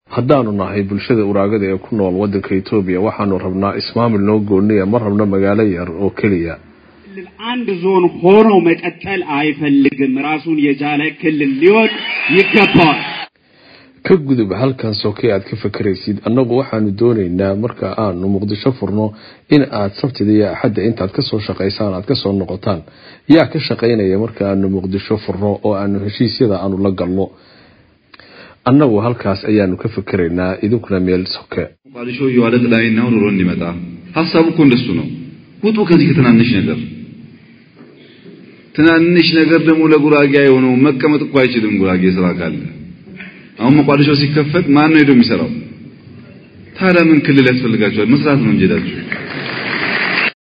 haddaanu nahay bulshada uraagada ee ku nool wadanka etoobiya waxaanu rabnaa ismaamil noo gooniya ma rabno magaalo yar oo keliya አንድ ዞን ሆኖ መቀጠል አይፈልግም። ራሱን የቻለ ክልል ሊሆን ይገባዋል። ka gudub halkan sokey aad ka fakaraysid annagu waxaanu doonaynaa marka aanu muqdisho furno in aad sabtida iyo axadda intaad kasoo shaqaysaan aad kasoo noqotaan yaa ka shaqaynaya marka aanu muqdisho furno oo aanu heshiisyada aanu la galno annagu halkaas ayaanu ka fakaraynaa idinkuna meel soke ሞቃዲሾ እየዋለ ጥላይና ኑሮ እንዲመጣ ሀሳቡ እኮ እንደሱ ነው። ውጡ ከዚህ ከትናንሽ ነገር። ትናንሽ ነገር ደግሞ ለጉራጌ የሆነው መቀመጥ እኮ አይችልም። ጉራጌ ስራ ካለ አሁን ሞቃዲሾ ሲከፈት ማን ነው ሄዶ የሚሰራው? ታዲያ ምን ክልል ያስፈልጋቸዋል? መስራት ነው እንጂ ሄዳችሁ